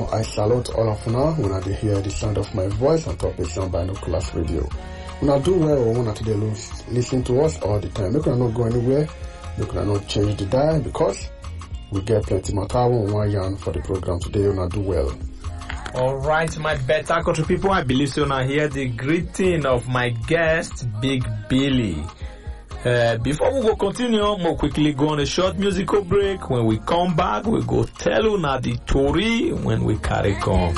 I salute all of una when I dey hear the sound of my voice on top of Sound Binoculars Radio. Una do well or una to dey listen to us all the time. Make una not go anywhere. Make una not change the dial because we get plenty matter on one yarn for the program today. Una do well. All right, my better country people. I believe so. Now hear the greeting of my guest, Big Billy. Uh, before we go continue, more quickly go on a short musical break. When we come back, we go tell you now the story when we carry come.